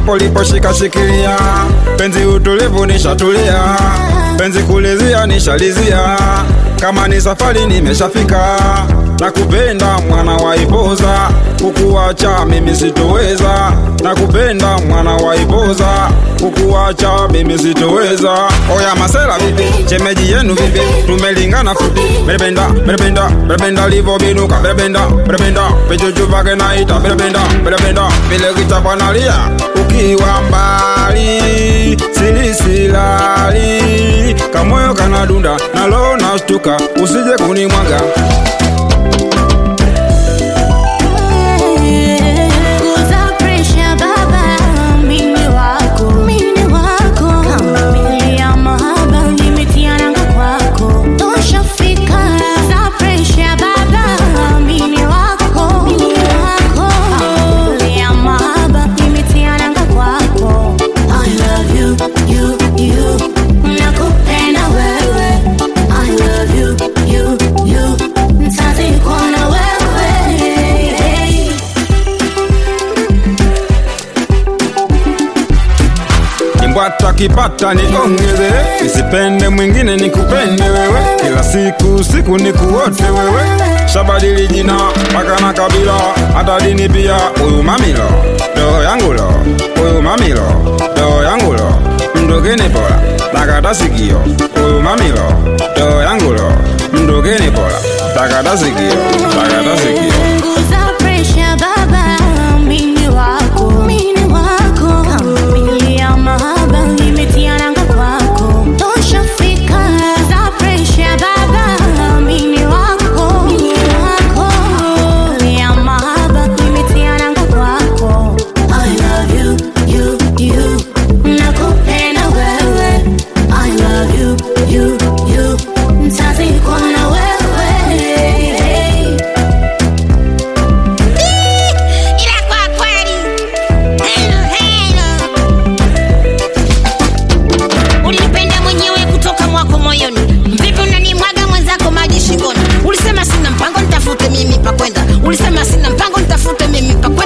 hapo liposhika shikilia, penzi utulivu nishatulia, penzi kulizia nishalizia, kama ni safari nimeshafika, nakupenda mwana wa Ipoza, kukuacha mimi sitoweza, nakupenda mwana wa Ipoza, kukuacha mimi sitoweza. Oya masela vipi, chemeji yenu vipi, tumelingana fupi, merependa merependa merependa livo binuka, merependa merependa vichuchu vake naita, merependa merependa vile kichapa nalia, ukiwa mbali silisilali, kamoyo kanadunda nalo nastuka, usije kunimwaga Kuza presha baba, mimi wako, mimi wako. Kama mili ya mahaba, nimetia nanga kwako. Toshafika. Kuza presha baba, mimi wako, mimi wako. Kama mili ya mahaba, nimetia nanga kwako. I love you, you, you. Nakupenda wewe. I love you, you, you. Nitazikwa na wewe. Nimbwata kipata niongeze, nisipende mwingine nikupende wewe, kila siku siku nikuote wewe, shabadili jina mpaka na kabila, hata dini pia. Huyu mamilo roho yangu lo, huyu mamilo roho yangu lo, mdogeni pola takata sikio. Huyu mamilo roho yangu lo, mdogeni pola takata sikio, takata sikio. Punguza presha baba, mimi wako, mimi wako. Kama mili ya mahaba, nimetia nanga kwako. Toshafika. Punguza presha baba, mimi wako, mimi wako. Mili ya mahaba, nimetia nanga kwako. I love you, you, you. Nakupenda wewe. I love you, you, you. Nitazikwa na wewe. Ila kwa kweli hello, hello. Ulipenda mwenyewe kutoka mwako moyoni, vipi unanimwaga mwenzako maji shingoni? Ulisema sina mpango, nitafute mimi pa kwenda. Ulisema sina mpango, nitafute mimi pa